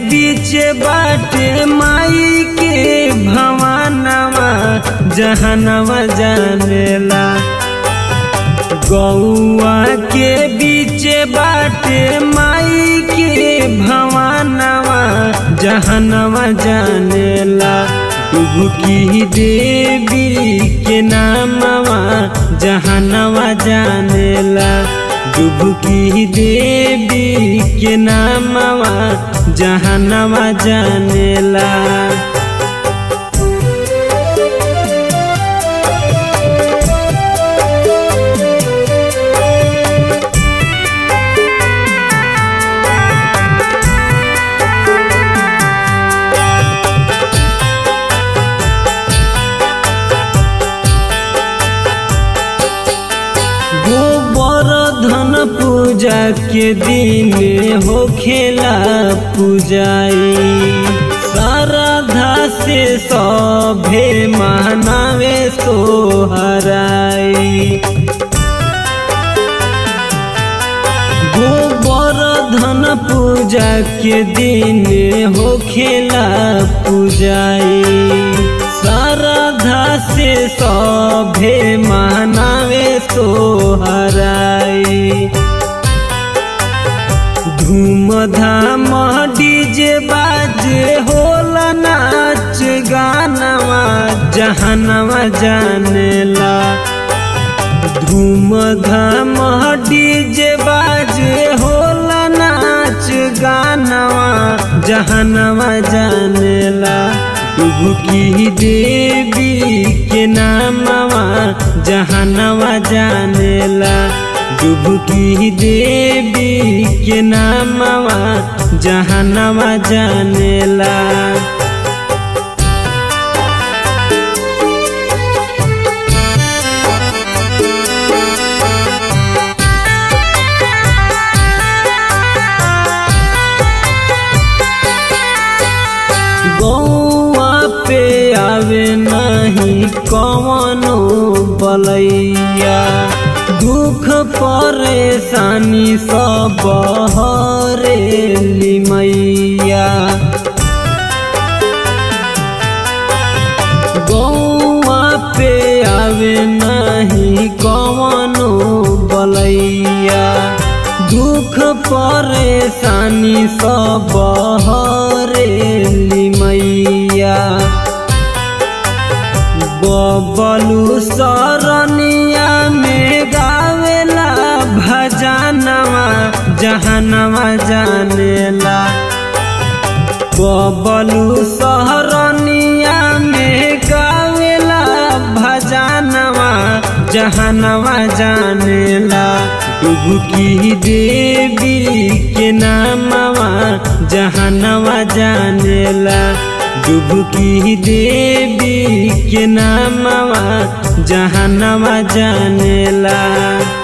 बीच बाटे माई के भवानवा जहनवा जानेला गौआ के बीच बाटे माई के भवानवा जहनवा जानेला डुबकी देवी के नामवा जहनवा जानेला डुबकी देवी के नामवा जहनवा जानेला गोबर धन पूजा के दिन हो खेला पूजाई श्रद्धा से सभे मनावे सोहराई गोबर धन पूजा के दिन हो खेला पूजाई श्रद्धा से सभे मनावे सोहराई धूमधाम डीजे बाजे होला नाच गानवा जहनवा जानेला धूमधाम डीजे बाजे होला नाच गानवा जहनवा जानेला डुबकी देवी के नामवा जहनवा जानेला डुबकी देवी के नामवा जहनवा जानेला गौआ पे आवे नहीं कवनो बलैया दुख परेशानी सब हरे लिमैया गौआ पे आवे नहीं कवनो बलैया दुख परेशानी सब हरे लिमैया बबलू सरनिया में गावेला भजनवा जहनवा जानेला बबलू सहरनिया में गावेला भजनवा जहनवा जानेला डुबकी देवी के नामवा जहनवा जानेला डुबकी देवी के नामवा जहनवा जानेला